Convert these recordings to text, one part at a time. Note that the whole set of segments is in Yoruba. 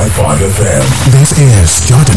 FM. This is Jordan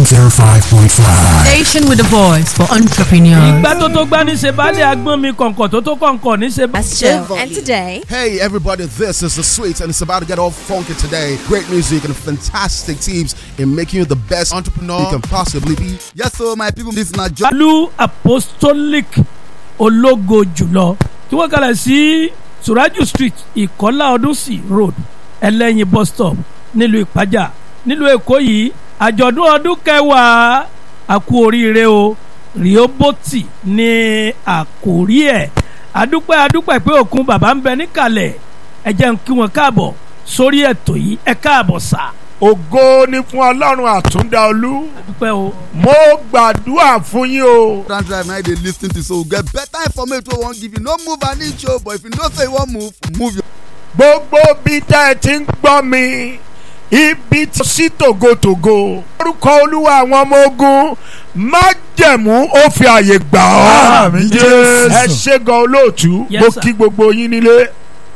105.5. Station with a voice for entrepreneurs. ìgbà tó tó gbá ní ṣe baálé agbọ́n mi kọ̀ǹkọ̀ tó tó kọ̀ǹkọ̀ ní ṣe. Show. And today, Hey everybody, this is the sweet and it's about to get all funky today. Great music and fantastic tips in making you the best entrepreneur you can possibly be. Yes, so my people, this is not just alu apostolic ológo jùlọ tí wọ́n kalẹ̀ sí suraju street ìkọ́lá ọdúnsì road ẹlẹ́yin bus stop nílùú ìpájà nílùú èkó yìí àjọ̀dún ọdún kẹwàá àkú oríire o rìóbótì ní àkórí ẹ̀ adúpẹ́ adúpẹ́ pé òkun bàbá ń bẹ níkàlẹ̀ ẹ jẹ́ n kí wọn káàbọ̀ sórí ètò yìí ẹ káàbọ̀ sà ògo ni fún ọlọ́run àtúndá olú adúpẹ́ o. mo gbàdúrà fún yín o Trans Drive now they lis ten to so get better information wey wan give you. No move an inch o, but if you know say you wan move, move your. gbogbo bí tẹ́ ẹ ti ń gbọ́ mi ibi tí sí tògótògó orúkọ olúwa àwọn ọmọ ogun májẹ̀mú ó fi àyè gbà ọ́ Àmín, Jésù. ẹ ṣe gan olóòtú Yes, mo sir. kí gbogbo yín nílé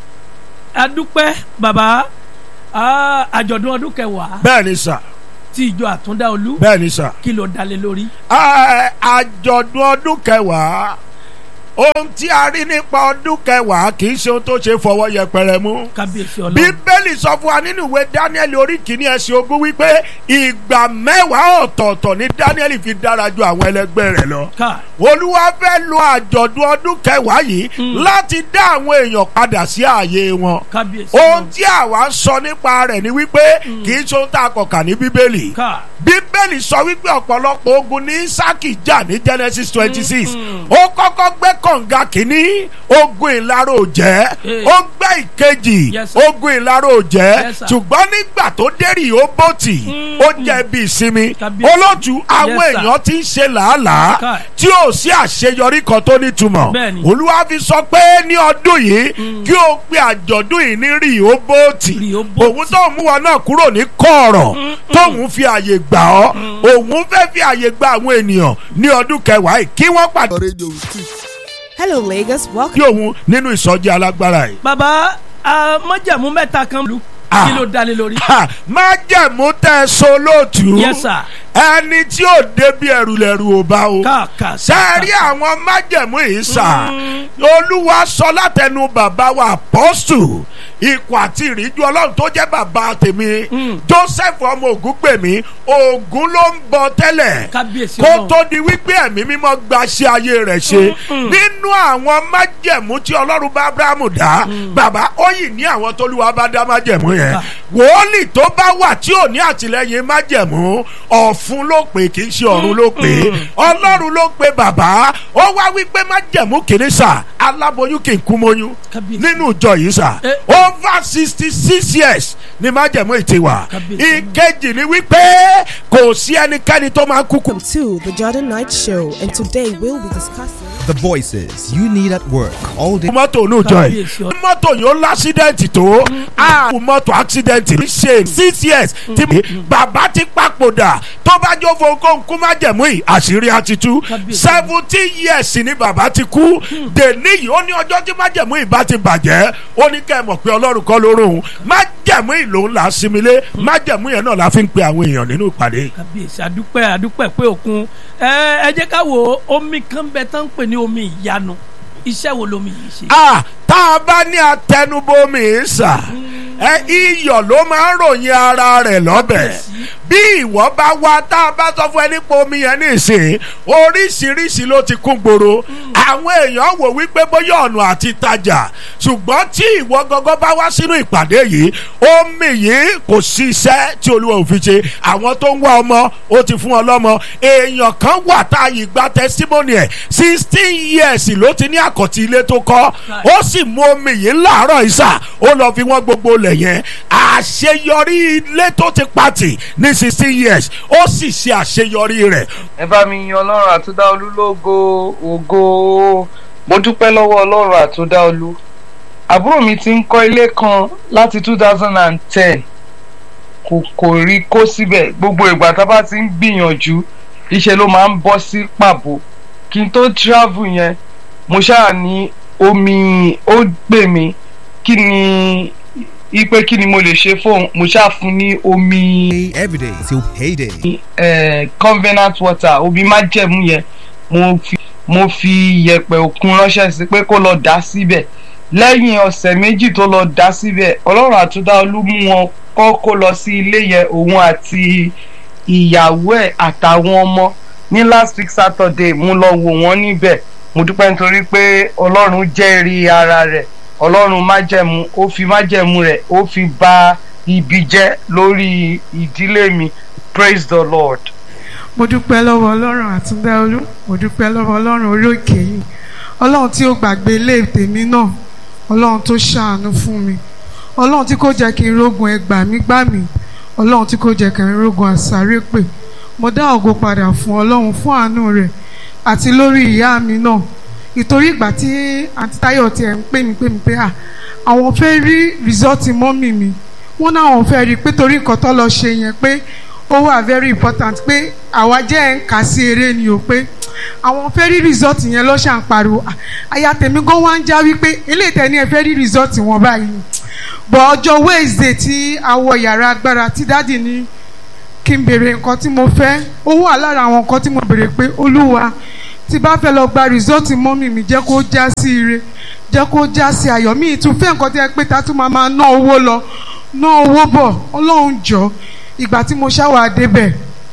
adúpẹ́ bàbá ah, àjọ̀dún ọdún kẹwàá bẹ́ẹ̀ ni sà tí ìjọ àtúndá olú bẹ́ẹ̀ ni sà kí ló dalé lórí. Ẹ, àjọ̀dún ọdún kẹwàá ohun tí a rí nípa ọdún kẹwàá kì í ṣe ohun tó ṣe fọwọ́ yẹpẹrẹ mú. kábíyèsí ọlọ́run bíbélì sọ fún wa nínú ìwé daniel orí kìíní ẹsẹ̀ ogún wípé ìgbà mẹ́wàá ọ̀tọ̀ọ̀tọ̀ ni daniel fi dára ju àwọn ẹlẹgbẹ́ rẹ̀ lọ. ká olúwa fẹ́ lo àjọ̀dún ọdún kẹwàá yìí láti dá àwọn èèyàn padà sí ààyè wọn. kábíyèsí ohun ọlọ́run tí àwa ń sọ nípa rẹ̀ ni wípé kì í ṣe ohun tá a kọ̀ kà ní bíbélì ká bíbélì sọ wípé ọ̀pọ̀lọpọ̀ ogun ní isaki jà ní genesis twenty six ó kọ́kọ́ gbé kànga kínní ogun ìlàró jẹ́ Eh. ó gbé ìkejì Yes, sir. ogun ìlàró jẹ́ Yes, sir. ṣùgbọ́n nígbà tó dérì ó bòtì ó jẹ́ bí ìsinmi Kábíyèsí. olóòtú àwọn Yes, sir. èèyàn ti ń ṣe làálàá Káì. tí ò sí àṣeyọrí kan tó nítumọ̀ Bẹ́ẹ̀ni. olúwa fi sọ pé ní ọdún yìí kí o pe àjọ̀dún yìí ní rí ó bòtì Rìhóbótì. òun tó mú wọn náà kúrò ní kọ̀ọ̀rọ̀ tóun fi àyè gbà ọ́ òun fẹ́ fi àyè gba àwọn ènìyàn ní ọdún kẹwàá yìí kí wọ́n pàdé radio. hello Lagos, welcome. kí òun nínú ìsọjí alágbára yìí. bàbá ah, májàmú mẹ́ta kan lù Ah. kí ló dalé lórí. Ha! má jẹ̀mú tẹ́ ẹ so lóòtú yes sir ẹni tí ò débi ẹ̀rù lẹ̀rù ò bá o. ká ká sẹ́ẹ̀rí àwọn májẹ̀mú yìí sà olúwa sọ látẹnu bàbá wa apọ́stù ikọ̀ àti ìríjú ọlọ́run tó jẹ́ bàbá tèmi joseph ọmọ ògún pè mí ògún ló ń bọ tẹ́lẹ̀ kábíyèsí kó ọlọ́run tó di wípé ẹ̀mí mímọ́ gba ṣe ayé rẹ̀ ṣe nínú àwọn májẹ̀mú tí ọlọ́run bá abrahamu dá bàbá ó yìí ní àwọn tólúwa bá dá májẹ̀mú yẹn wòólì tó bá wà tí ò ní àtìlẹyìn májẹ̀mú ọ̀fun ló pè kì í ṣe ọ̀run ló pè ọlọ́run ló pè bàbá ó wá wípé májẹ̀mú kìíní sà aláboyún kì í kú mọ́yún Kábíyèsí. nínú ìjọ yìí sà Eh. over sixty six years ni májẹ̀mú yìí ti wà Kábíyèsí. ìkejì ni wípé kò sí ẹnikẹ́ni tó máa kúkú Welcome to the Jordan Night Show, and today we'll be discussing. The voices you need at work all day. mọ́tò ní ìjọ yìí Kábíyèsí ọ- mọ́tò yóò lásídẹ̀ǹtì tó a mọ́tò àksidẹ̀ǹtì ní ṣe six years tí bàbá ti papòdà tó bá jó fowókó nkú má jẹ̀mú yìí àṣírí àti tú Kábíyèsí. seventeen years ni bàbá ti kú dèní yìí ó ní ọjọ́ tí má jẹ̀mú yìí bá ti bàjẹ́ ó ní kẹ́ ẹ mọ̀ pé ọlọ́run kọ́ ló rún un má jẹ̀mú yìí lòun là á similé má jẹ̀mú yẹn náà la fi ń pe àwọn èèyàn nínú ìpàdé. kábíyèsí adúpẹ́ adúpẹ́ pé òkun ẹ ẹ jẹ́ ká wo omi kan bẹ tán ń pè ní omi ìyanu iṣẹ́ wo lomi yìí ṣe. ah tá a bá ní atẹnubomi ń sà ẹ iyọ̀ ló máa ń ròyìn ara rẹ̀ lọ́bẹ̀ bí ìwọ bá wá tá a bá sọ fún ẹ nípa omi yẹn nísìnyí oríṣiríṣi ló ti kún gbòòrò àwọn èèyàn wò wípé bóyá ọ̀nà àti tajà ṣùgbọ́n tí ìwọ gọ́gọ́ bá wá sínú ìpàdé yìí omi yìí kò sí iṣẹ́ tí olúwa ò fi ṣe àwọn tó ń wá ọmọ ó ti fún ọ lọ́mọ èèyàn kan wà tá a yìí gba testimony ẹ̀ sixteen years ló ti ní àkọ́tì ilé tó kọ́ ó sì mú omi yìí láàárọ̀ ìsà ó lọ fi wọ́n gbogbo lẹ̀ yẹn àṣeyọrí ilé tó ti pàtì ní sixteen years ó sì ṣe àṣeyọrí rẹ̀ ẹ bá mi yan ọlọ́run àtúndá olú lógo ògo mo dúpẹ́ lọ́wọ́ ọlọ́run àtúndá olú àbúrò mi ti ń kọ́ ilé kan láti two thousand and ten kò kò rí kó síbẹ̀ gbogbo ìgbà tá a bá ti ń gbìyànjú iṣẹ́ ló máa ń bọ́ sí pàbó kí n tó travel yẹn mo ṣáà ní omi ó gbè mí kí ni ipe kí ni mo lè ṣe fóun mo ṣáà fún ní omi Every day till payday. eh, covenant water omi májẹ̀mú yẹn mo fi mo fi yẹ̀pẹ̀ òkun ránṣẹ́ sí pé kó lọ dà síbẹ̀ lẹ́yìn ọ̀sẹ̀ méjì tó lọ dà síbẹ̀ ọlọ́run àtúndá olú mú wọn kọ́ kó lọ sí ilé yẹn òun àti ìyàwó ẹ̀ àtàwọn ọmọ ní last week saturday mo lọ wò wọ́n níbẹ̀ mo dúpẹ́ nítorí pé ọlọ́run jẹ́rìí ara rẹ̀ ọlọ́run májẹ̀mú ó fi májẹ̀mú rẹ̀ ó fi bà ibi jẹ́ lórí ìdílé mi praise the lord. mo dúpẹ́ lọ́wọ́ ọlọ́run àtúndáolú mo dúpẹ́ lọ́wọ́ ọlọ́run orí òkè yìí ọlọ́run tí ó gbàgbé ilé tèmi náà ọlọ́run tó ṣàánú fún mi ọlọ́run tí kò jẹ́ kí n rógun ẹgbà mí gbà mí ọlọ́run tí kò jẹ́ kí n rógun àsáré pè mo dá ògo padà fún ọlọ́run fún àánú rẹ̀ àti lórí ìyá mi náà ìtorí ìgbà tí àǹtí táyọ̀ tiẹ̀ ń pè mí pè mí pé à àwọn fẹ́ rí rìsọ́ọ̀tì mọ́mì mi wọ́n náà àwọn fẹ́ rí i pé torí nǹkan tó lọ ṣe yẹn pé ó wà very important pé àwa jẹ́ ẹ̀ ń kà sí eré ni o pé àwọn fẹ́ rí result yẹn ló ṣà ń pariwo Ah, aya tèmi gan wá ń já wípé eléyìí tẹ̀ ní ẹ fẹ́ rí result wọn báyìí bọ̀ ọjọ́ wednesday tí a wọ yàrá agbára tí dáàdì ní kí n béèrè nǹkan tí mo fẹ́ ó wà lára àwọn nǹkan tí mo béèrè pé olúwa tí bá fẹ́ lọ gba result mọ́mì mi jẹ́ kó já sí ire jẹ́ kó já sí ayọ̀ mi ìtúfẹ́ nǹkan tí ẹ pé ta tún máa máa ná owó lọ ná owó bọ̀ ọlọ́run jọ ìgbà tí mo ṣáwà débẹ̀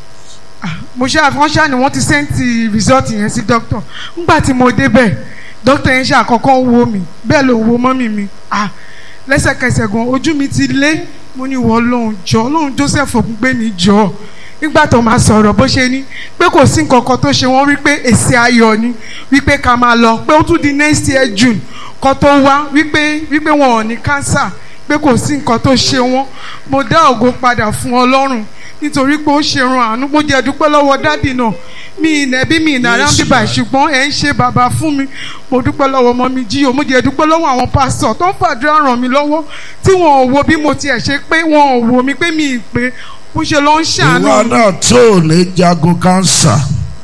ah, mo ṣáà wọ́n ṣáà ni wọ́n ti sẹ́ǹtì result yẹn sí doctor ńgbà tí mo débẹ̀ doctor yẹn ṣáà kọ́kọ́ wo mi bẹ́ẹ̀ ló wo mọ́mì mi ah lẹ́sẹ̀kẹsẹ̀ gan ojú mi ti lé mo ní wọ́n lóhùn jọ lóhùn Joseph ògúngbé mi jọ nígbà tó máa sọ̀rọ̀ bó ṣe ní pé kò sí nǹkan kan tó ṣe wọ́n wípé èsì ayọ̀ ni wípé ká máa lọ pé ó tún di next year June kan tó wá wípé wípé wọn ò ní cancer pé kò sí nǹkan tó ṣe wọ́n mo dá ògo padà fún Ọlọ́run nítorí pé ó ṣerun àánú mo jẹ́ dúpẹ́ lọ́wọ́ dádì náà mi ìnẹ́bí mi ìnara ń bíbà ṣùgbọ́n ẹ̀ ń ṣe bàbá fún mi mo dúpẹ́ lọ́wọ́ ọmọ mi jíò mo jẹ́ dúpẹ́ lọ́wọ́ àwọn pásítọ̀ tó ń fàdúrà ràn mí lọ́wọ́ tí wọn ò wo bí mo tiẹ̀ ṣe pé wọn ò wo mi pé mi ì pé bó ṣe lọ ń ṣàánú ìwọ mi. náà tó ní jagun kánsà.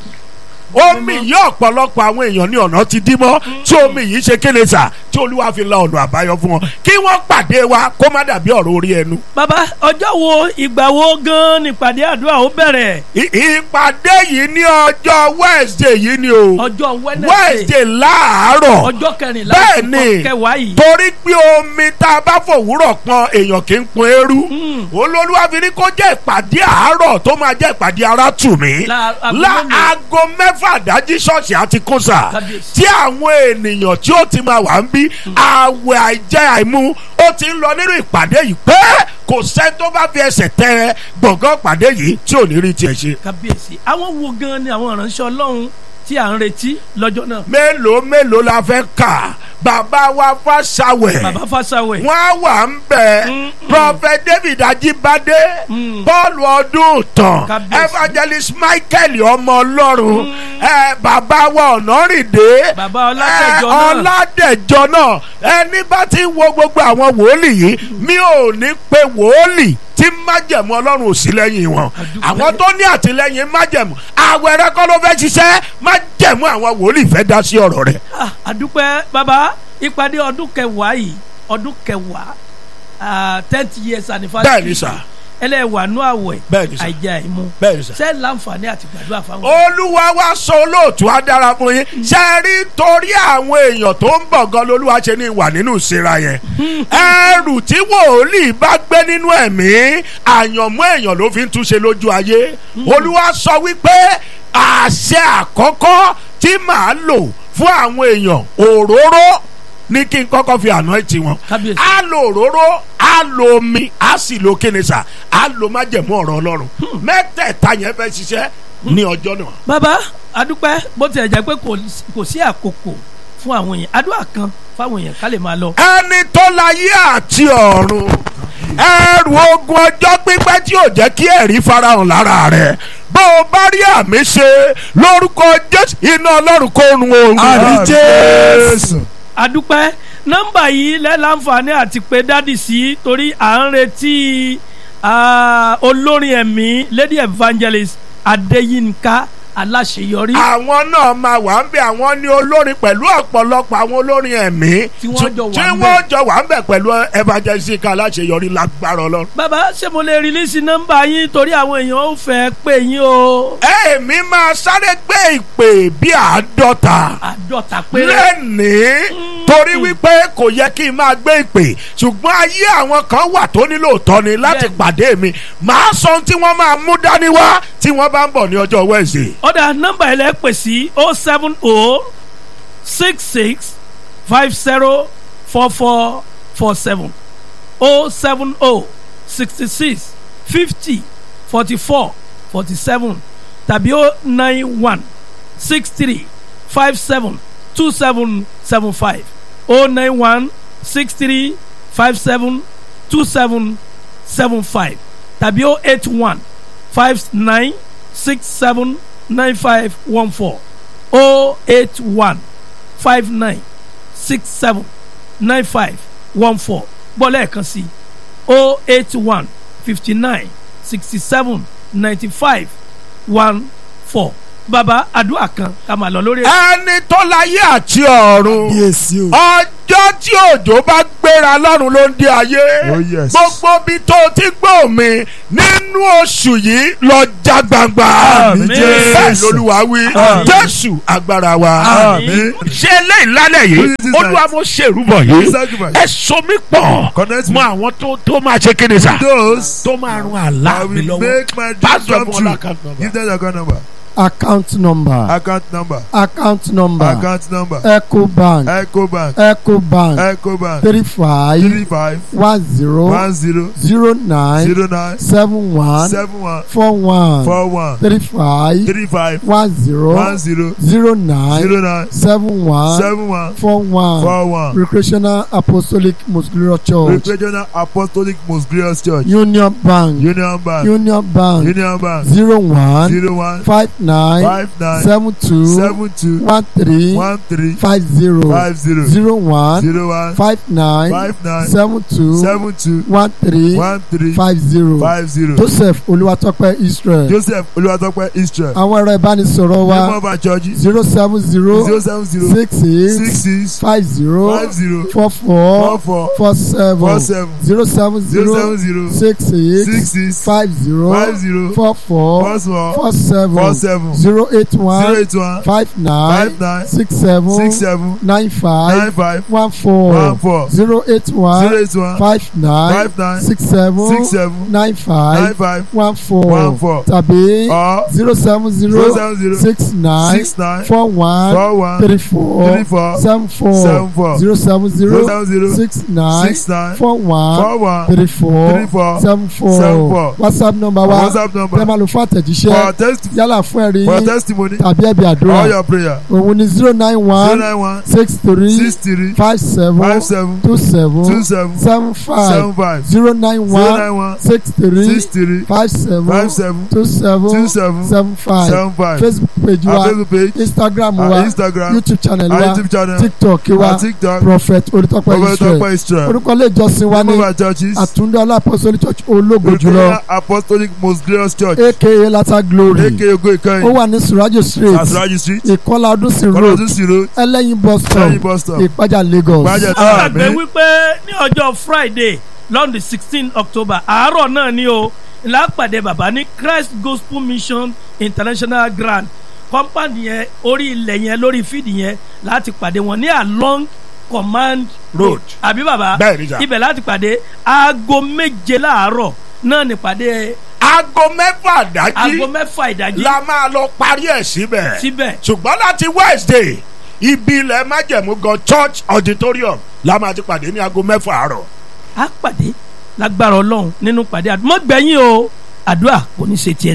omi yìí ọ̀pọ̀lọpọ̀ àwọn èèyàn ní ọ̀nà ti dí mọ́ tí omi yìí ṣe kéde sà tí olúwa fi la ọ̀nà àbáyọ fún wọn kí wọ́n pàdé wa kó má dàbí ọ̀rọ̀ orí ẹnu. bàbá ọjọ́ wo ìgbà wo gan-an nípàdé àdúrà ó bẹ̀rẹ̀ I- ìpàdé yìí ní ọjọ́ wednesday yìí ni o ọjọ́ wednesday wednesday láàárọ̀ ọjọ́ kẹrìnlá bẹ́ẹ̀ oṣù ni kẹwàá yìí torí pé omi tá a bá fòwúrọ̀ pọn èèyàn kì í pọn eérú olólùwà fi ní kó jẹ́ ìpàdé àárọ̀ tó máa jẹ́ ìpàdé ara tù mí La- aago la mélòó? aago mẹ́fà dájí ṣọ́ọ̀ṣì àti kúnsà Kábíyèsí. tí àwọn ènìyàn tí ó ti máa wà ń bí àwẹ̀ àìjẹ́ àìmú ó ti ń lọ nínú ìpàdé yìí pé kò sẹ́ni tó bá fi ẹsẹ̀ tẹ gbọ̀ngàn ìpàdé yìí tí ò ní rí tiẹ̀ ṣe. kábíyèsí àwọn wo gan-an ni àwọn ìránṣẹ́ ọlọ́run tí à ń retí lọ́jọ́ náà mélòó mélòó la fẹ́ kà bàbá wa fásáwẹ̀. bàbá fásáwẹ̀ wọ́n á wà ń bẹ̀ Mm, prophet david ajibade Mm. paul ọdún tán Kábíyèsí. evangelist michael ọmọ ọlọ́run ẹ, bàbá wa ọ̀nàrìndé Bàbá Ọládẹ̀jọ ẹ, náà. ọládẹ̀jọ náà ẹni bá ti ń wo gbogbo àwọn wòlíì yìí mi ò ní pe wòlíì tí májẹ̀mú ọlọ́run ò sí lẹ́yìn wọn Àdúpẹ́. àwọn tó ní àtìlẹ́yìn májẹ̀mú àwẹ̀rẹ̀ kọ́ ló fẹ́ ṣiṣẹ́ májẹ̀mú àwọn wòlíì fẹ́ dá sí ọ̀rọ̀ rẹ̀. Ah, àdúpẹ́ bàbá ìpàdé ọdún kẹwàá yìí ọdún kẹwàá tenth years anniversary bẹ́ẹ̀ ni sà ẹlẹ́wàánú àwẹ̀ Bẹ́ẹ̀ ni sà. àìjẹ́ àìmú bẹ́ẹ̀ ni sà. ṣé láǹfààní àti gbàdúrà fáwọn. olúwa wá sọ olóòtú á dára fún yín ṣe rí torí àwọn èèyàn tó ń bọ̀ gan lolúwa ṣe ní ìwà nínú ìsira yẹn ẹrù tí wòlíì bá gbé nínú ẹ̀mí àyànmọ́ èèyàn ló fi ń túnṣe lójú ayé olúwa sọ wípé àṣẹ àkọ́kọ́ tí màá lò fún àwọn èèyàn òróró ní kí n kọ́kọ́ fi àná ẹ̀ tí wọn Kábíyèsí. á lo òróró á lo omi á sì lo kínnísà á lo májẹ̀mú ọ̀rọ̀ ọlọ́run mẹ́tẹ̀ẹ̀ta yẹn fẹ́ ṣiṣẹ́ ní ọjọ́ náà. bàbá àdúpẹ́ bó tilẹ̀ jẹ́ pé kò kò sí àkókò fún àwọn èèyàn àdúrà kan fáwọn èèyàn ká lè máa lọ. ẹni tó láyé àti ọ̀run ẹrù ogun ọjọ́ pípẹ́ tí ò jẹ́ kí ẹ̀rí farahàn lára rẹ̀ bó o bá rí àmì ṣe lórúkọ jésù iná ọlọ́run kó run oorun Àmín Jésù. àdúpẹ́ nọ́mbà yìí lẹ́ láǹfààní àti pé dádì sí torí à ń retí ah, olórin ẹ̀mí lady evangelist adéyínká aláṣeyọrí àwọn náà máa wà ń bẹ àwọn ní olórin pẹ̀lú ọ̀pọ̀lọpọ̀ àwọn olórin ẹ̀mí Tí wọ́n jọ wà tí ń bẹ̀. wọ́n jọ wà ń bẹ̀ pẹ̀lú evangelist aláṣeyọrí lágbára ọlọ́run. bàbá ṣé mo lè rìlísì nọ́mbà yín torí àwọn èèyàn ò fẹ́ pè yín o èmi máa sáré gbé ìpè bí àádọ́ta àádọ́ta péré lẹ́nìí torí wípé kò yẹ kí n máa gbé ìpè ṣùgbọ́n ayé àwọn kan wà tó nílò tọ́ni láti Bẹ́ẹ̀ni. pàdé mi màá sọ ohun tí wọ́n máa mú dání wá tí wọ́n bá ń bọ̀ ní ọjọ́ Wednesday. ọ̀dà nọ́mbà ẹ̀ lẹ́ pè sí o seven o six six five zero four four four seven o seven o sixty six fifty forty four forty seven tàbí o nine one six three five seven two seven seven five o nine one six three five seven two seven seven five tàbí o eight one five nine six seven nine five one four o eight one five nine six seven nine five one four bọ́lá ẹ̀kan sí o eight one fifty nine sixty seven ninety five one four baba àdúrà kan ká máa lọ lórí ẹ̀. ẹni tó láyé àti ọ̀run Yes, you. ọjọ́ tí òjò bá gbéra lọ́run ló ń dé ayé Oh, yes. gbogbo bí tó ti gbọ́ mi nínú oṣù yìí lọ já gbangba Àmín. bẹ́ẹ̀ lolúwa wí Àmín. jésù agbára wa Àmín. ṣé eléyìí lálẹ́ yìí Who is this olúwa night? mo ṣèrúbọ̀ yìí Sacrifice. ẹ so mi pọ̀ Connect mọ me. àwọn tó tó máa ṣe kéde sá Those tó máa rún àlá I mi will lọ́wọ́ make my dream pásítọ̀ come fún true. ọlá kan nọ́mbà. Give them the account number. account number Account number. account number Account number. ecobank Ecobank. ecobank Ecobank. three five Three five one zero one zero zero nine zero nine seven one seven one four one four one three five three five one zero one zero zero nine zero nine seven one seven one four one four one. recreational apostolic muscular church Regional Apostolic Most Glorious Church. union bank Union Bank. union bank Union Bank. zero one Zero one five nine five nine seven two seven two one three one three five zero five zero zero one zero one five nine five nine seven two seven two one three one three five zero five zero. joseph olúwatọ́pẹ́ israel Joseph Olúwatópẹ́ Israel. àwọn ẹ̀rọ ìbánisọ̀rọ̀ Name wa of our church zero seven zero zero seven zero six six eight six five zero five zero four four four four four seven four seven zero seven zero zero seven zero six eight six six five zero five zero four four four four four seven four seven zero eight zero one eight one five nine five nine six seven six seven nine five nine five one four one four zero eight zero one eight one five nine five nine six seven six seven nine nine five five one four one four tàbí or zero seven zero zero seven zero six nine six nine four one four one three four three four seven four seven four zero seven zero zero seven zero six nine six nine four one four one three four three four seven four seven four whatsapp number wa WhatsApp number tẹ́ máa lò fún for àtẹ̀jíṣẹ́ test yálà fún ẹ̀rí for yín testimony tàbí ẹ̀bí all àdúrà your prayer òun ni zero nine zero one nine one six three six three five seven five seven two seven two seven seven five seven five zero nine zero one nine one six three six three five seven five seven two seven two seven seven five seven five facebook page our wa Facebook page instagram our wa Instagram youtube channel our wa YouTube channel tiktok wa our TikTok prophet olùtọ́pẹ́ Prophet israel Tope Israel orúkọ ilé ìjọsìn wa name ní of our churches àtúndé ọlápọ̀sọ́lì church ológo jùlọ Recreational Apostolic Most Glorious Church aka lata glory aka Ogo ó Ìkẹyìn wà ní surajo street Asraji Street ìkọlà ọdúnsìn road Kọ́lọ́dún sí road ẹlẹ́yin bus stop Lẹ́yìn bus stop ìpájà lagos. Gbájẹ́ àwọn àgbẹ̀ Àmín wípé ní ọjọ́ friday lọ́ndì sixteen october àárọ̀ náà ni o lápàdé bàbá ní christ gospel mission international grand compound yẹn orí ilẹ̀ yẹn lórí fídì yẹn láti pàdé wọn ní along command road àbí bàbá bẹ́ẹ̀ ni sà. ibẹ̀ láti pàdé aago méje láàárọ̀ náà ní pàdé aago mẹ́fà dájí aago mẹ́fà ìdájí la máa lọ parí ẹ̀ síbẹ̀ síbẹ̀ ṣùgbọ́n láti wednesday ibi ilẹ̀ májẹ̀mú gan church auditorium la máa ti pàdé ní aago mẹ́fà àárọ̀. á pàdé lágbára ọlọ́run nínú pàdé àdúmọ̀gbẹ́yìn o àdúrà kò ní ṣe tiẹ̀